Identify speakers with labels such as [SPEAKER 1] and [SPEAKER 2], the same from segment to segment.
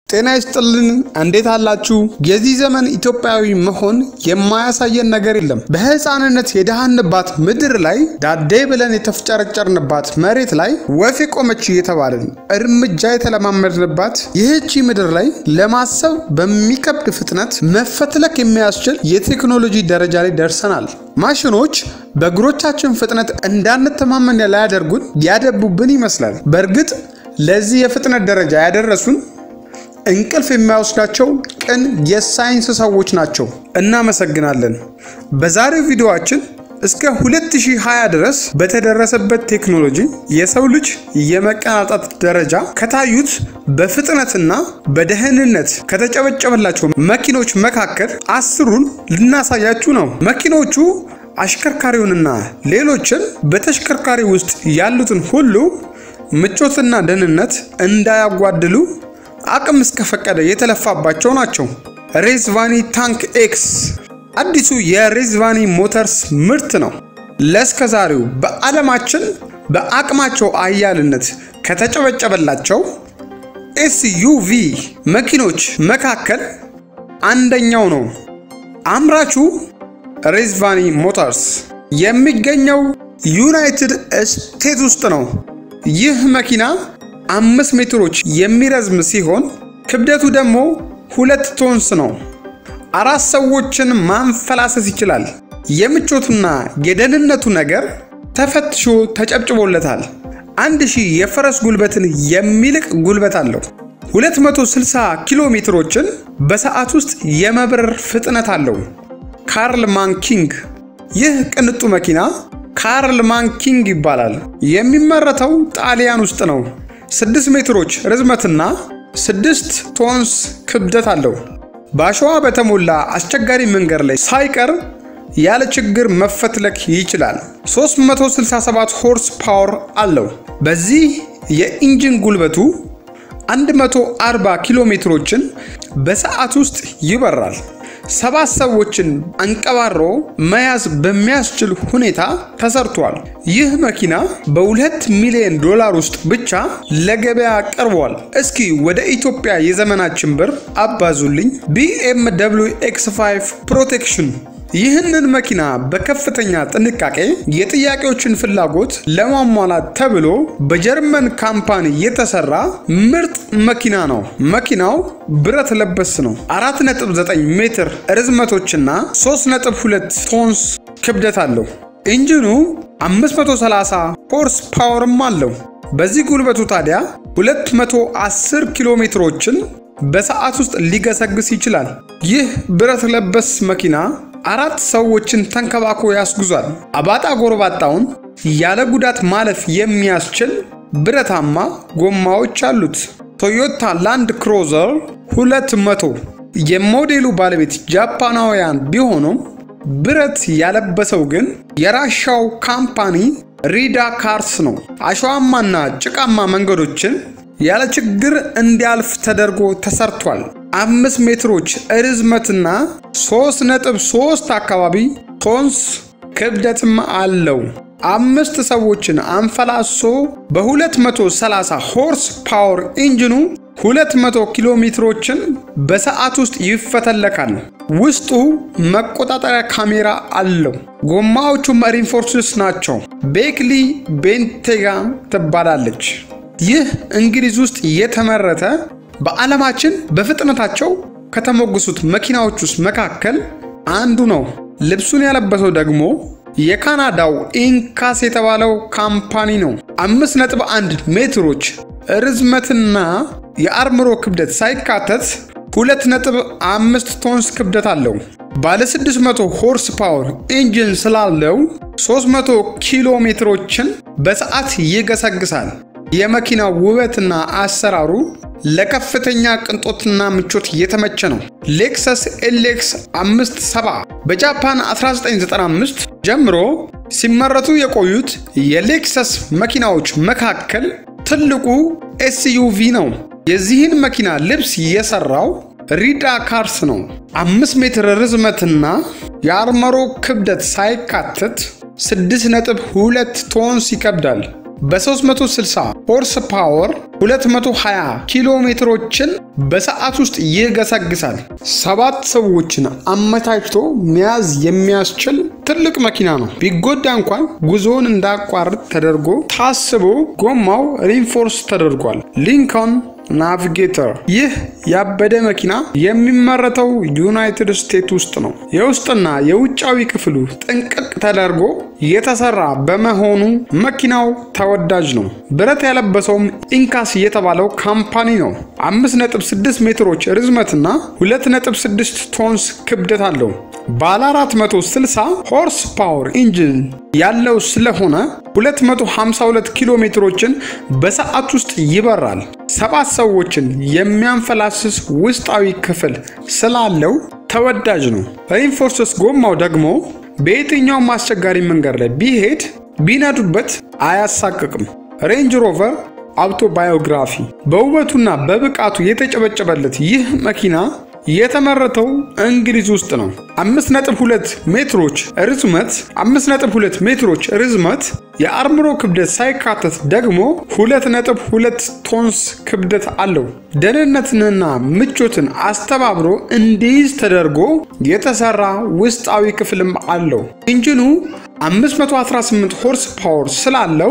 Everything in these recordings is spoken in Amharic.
[SPEAKER 1] ጤና ይስጥልን እንዴት አላችሁ? የዚህ ዘመን ኢትዮጵያዊ መሆን የማያሳየን ነገር የለም። በሕፃንነት የደሃንባት ምድር ላይ ዳዴ ብለን የተፍጨረጨርንባት መሬት ላይ ወፍ የቆመች እየተባልን እርምጃ የተለማመድንባት ይህቺ ምድር ላይ ለማሰብ በሚከብድ ፍጥነት መፈትለክ የሚያስችል የቴክኖሎጂ ደረጃ ላይ ደርሰናል። ማሽኖች በእግሮቻችን ፍጥነት እንዳንተማመን ላያደርጉን ያደቡብን ይመስላል። በእርግጥ ለዚህ የፍጥነት ደረጃ ያደረሱን እንቅልፍ የሚያወስዳቸው ቅን የሳይንስ ሰዎች ናቸው። እናመሰግናለን። በዛሬው ቪዲዮአችን እስከ 2020 ድረስ በተደረሰበት ቴክኖሎጂ የሰው ልጅ የመቀናጣት ደረጃ ከታዩት በፍጥነትና በደህንነት ከተጨበጨበላቸው መኪኖች መካከል አስሩን ልናሳያችሁ ነው። መኪኖቹ አሽከርካሪውንና ሌሎችን በተሽከርካሪ ውስጥ ያሉትን ሁሉ ምቾትና ደህንነት እንዳያጓድሉ አቅም እስከፈቀደ የተለፋባቸው ናቸው። ሬዝቫኒ ታንክ ኤክስ አዲሱ የሬዝቫኒ ሞተርስ ምርት ነው። ለእስከዛሬው በዓለማችን በአቅማቸው አያልነት ከተጨበጨበላቸው ኤስዩቪ መኪኖች መካከል አንደኛው ነው። አምራቹ ሬዝቫኒ ሞተርስ የሚገኘው ዩናይትድ ስቴትስ ውስጥ ነው። ይህ መኪና አምስት ሜትሮች የሚረዝም ሲሆን ክብደቱ ደግሞ ሁለት ቶንስ ነው። አራት ሰዎችን ማንፈላሰስ ይችላል። የምቾቱና የደህንነቱ ነገር ተፈትሾ ተጨብጭቦለታል። አንድ ሺህ የፈረስ ጉልበትን የሚልቅ ጉልበት አለው። 260 ኪሎ ሜትሮችን በሰዓት ውስጥ የመብረር ፍጥነት አለው። ካርል ማንኪንግ ይህ ቅንጡ መኪና ካርል ማንኪንግ ይባላል። የሚመረተው ጣሊያን ውስጥ ነው። 6 ሜትሮች ርዝመትና 6 ቶንስ ክብደት አለው። በአሸዋ በተሞላ አስቸጋሪ መንገድ ላይ ሳይቀር ያለ ችግር መፈትለክ ይችላል። 367 ሆርስ ፓወር አለው። በዚህ የኢንጂን ጉልበቱ 140 ኪሎ ሜትሮችን በሰዓት ውስጥ ይበራል። ሰባት ሰዎችን አንቀባሮ መያዝ በሚያስችል ሁኔታ ተሰርቷል። ይህ መኪና በሁለት ሚሊዮን ዶላር ውስጥ ብቻ ለገበያ ቀርቧል። እስኪ ወደ ኢትዮጵያ የዘመናችን ብር አባዙልኝ። ቢኤም ደብሊው ኤክስ 5 ፕሮቴክሽን ይህንን መኪና በከፍተኛ ጥንቃቄ የጥያቄዎችን ፍላጎት ለማሟላት ተብሎ በጀርመን ካምፓኒ የተሰራ ምርጥ መኪና ነው። መኪናው ብረት ለበስ ነው። 4.9 ሜትር ርዝመቶችና 3.2 ቶንስ ክብደት አለው። ኢንጂኑ 530 ሆርስ ፓወርም አለው። በዚህ ጉልበቱ ታዲያ 210 ኪሎ ሜትሮችን በሰዓት ውስጥ ሊገሰግስ ይችላል። ይህ ብረት ለበስ መኪና አራት ሰዎችን ተንከባክቦ ያስጉዟል። አባጣ ጎርባጣውን ያለ ጉዳት ማለፍ የሚያስችል ብረታማ ጎማዎች አሉት። ቶዮታ ላንድ ክሮዘር 200 የሞዴሉ ባለቤት ጃፓናውያን ቢሆኑም ብረት ያለበሰው ግን የራሻው ካምፓኒ ሪዳ ካርስ ነው። አሸዋማና ጭቃማ መንገዶችን ያለ ችግር እንዲያልፍ ተደርጎ ተሰርቷል። አምስት ሜትሮች ርዝመትና 3.3 አካባቢ ቶንስ ክብደትም አለው። አምስት ሰዎችን አንፈላሶ በ230 ሆርስ ፓወር ኢንጂኑ 200 ኪሎ ሜትሮችን በሰዓት ውስጥ ይፈተለካል። ውስጡ መቆጣጠሪያ ካሜራ አለው። ጎማዎቹም ሪንፎርስስ ናቸው። ቤክሊ ቤንቴጋ ትባላለች። ይህ እንግሊዝ ውስጥ የተመረተ በዓለማችን በፍጥነታቸው ከተሞገሱት መኪናዎች ውስጥ መካከል አንዱ ነው። ልብሱን ያለበሰው ደግሞ የካናዳው ኢንካስ የተባለው ካምፓኒ ነው። 5.1 ሜትሮች ርዝመትና የአርምሮ ክብደት ሳይካተት 2.5 ቶንስ ክብደት አለው። ባለ 600 ሆርስ ፓወር ኢንጂን ስላለው 300 ኪሎ ሜትሮችን በሰዓት ይገሰግሳል። የመኪናው ውበትና አሰራሩ ለከፍተኛ ቅንጦትና ምቾት የተመቸ ነው። ሌክሰስ ኤሌክስ 57 በጃፓን 1995 ጀምሮ ሲመረቱ የቆዩት የሌክሰስ መኪናዎች መካከል ትልቁ ኤስዩቪ ነው። የዚህን መኪና ልብስ የሰራው ሪዳ ካርስ ነው። አምስት ሜትር ርዝመትና የአርመሮ ክብደት ሳይካተት 6.2 ቶንስ ይከብዳል። በ360 ሆርስ ፓወር 220 ኪሎ ሜትሮችን በሰዓት ውስጥ ይገሰግሳል። ሰባት ሰዎችን አመቻችቶ መያዝ የሚያስችል ትልቅ መኪና ነው። ቢጎዳ እንኳን ጉዞውን እንዳያቋርጥ ተደርጎ ታስቦ ጎማው ሪንፎርስ ተደርጓል። ሊንኮን ናቪጌተር ይህ ያበደ መኪና የሚመረተው ዩናይትድ ስቴትስ ውስጥ ነው። የውስጥና የውጫዊ ክፍሉ ጥንቅቅ ተደርጎ የተሰራ በመሆኑ መኪናው ተወዳጅ ነው። ብረት ያለበሰውም ኢንካስ የተባለው ካምፓኒ ነው። 5.6 ሜትሮች ርዝመትና 2.6 ቶንስ ክብደት አለው። ባለ 460 ሆርስ ፓወር ኢንጂን ያለው ስለሆነ 252 ኪሎ ሜትሮችን በሰዓት ውስጥ ይበራል። ሰባት ሰዎችን የሚያንፈላስስ ውስጣዊ ክፍል ስላለው ተወዳጅ ነው። ሪንፎርስስ ጎማው ደግሞ በየትኛውም አስቸጋሪ መንገድ ላይ ቢሄድ ቢነዱበት አያሳቅቅም። ሬንጅ ሮቨር አውቶባዮግራፊ በውበቱና በብቃቱ የተጨበጨበለት ይህ መኪና የተመረተው እንግሊዝ ውስጥ ነው። 5.2 ሜትሮች ርዝመት 5.2 ሜትሮች ርዝመት የአርምሮ ክብደት ሳይካተት ደግሞ 2.2 ቶንስ ክብደት አለው። ደህንነትንና ምቾትን አስተባብሮ እንዲይዝ ተደርጎ የተሰራ ውስጣዊ ክፍልም አለው። ኢንጂኑ 518 ሆርስ ፓወር ስላለው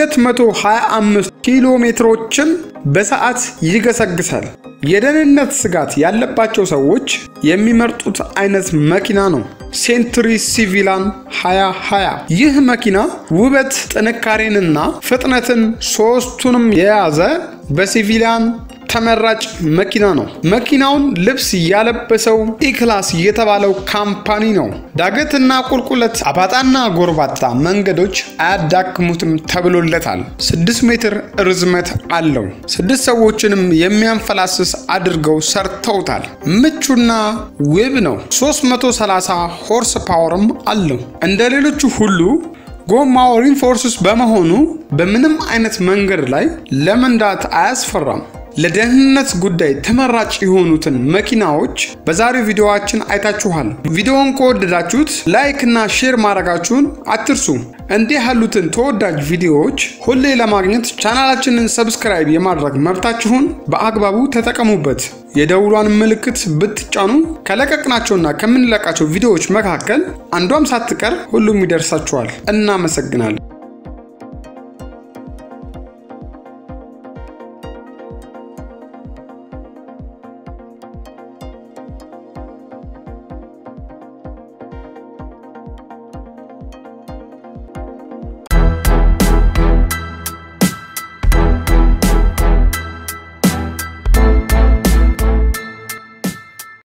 [SPEAKER 1] 225 ኪሎ ሜትሮችን በሰዓት ይገሰግሳል። የደህንነት ስጋት ያለባቸው ሰዎች የሚመርጡት አይነት መኪና ነው። ሴንቱሪ ሲቪላን 2020 ይህ መኪና ውበት፣ ጥንካሬንና ፍጥነትን ሶስቱንም የያዘ በሲቪሊያን ተመራጭ መኪና ነው። መኪናውን ልብስ ያለበሰው ኢክላስ የተባለው ካምፓኒ ነው። ዳገትና ቁልቁለት፣ አባጣና ጎርባጣ መንገዶች አያዳክሙትም ተብሎለታል። 6 ሜትር ርዝመት አለው። ስድስት ሰዎችንም የሚያንፈላስስ አድርገው ሰርተውታል። ምቹና ውብ ነው። 330 ሆርስ ፓወርም አለው። እንደ ሌሎቹ ሁሉ ጎማው ሪንፎርስስ በመሆኑ በምንም አይነት መንገድ ላይ ለመንዳት አያስፈራም። ለደህንነት ጉዳይ ተመራጭ የሆኑትን መኪናዎች በዛሬው ቪዲዮዋችን አይታችኋል። ቪዲዮውን ከወደዳችሁት ላይክ እና ሼር ማድረጋችሁን አትርሱ። እንዲህ ያሉትን ተወዳጅ ቪዲዮዎች ሁሌ ለማግኘት ቻናላችንን ሰብስክራይብ የማድረግ መብታችሁን በአግባቡ ተጠቀሙበት። የደውሏን ምልክት ብትጫኑ ከለቀቅናቸውና ከምንለቃቸው ቪዲዮዎች መካከል አንዷም ሳትቀር ሁሉም ይደርሳችኋል። እናመሰግናለን።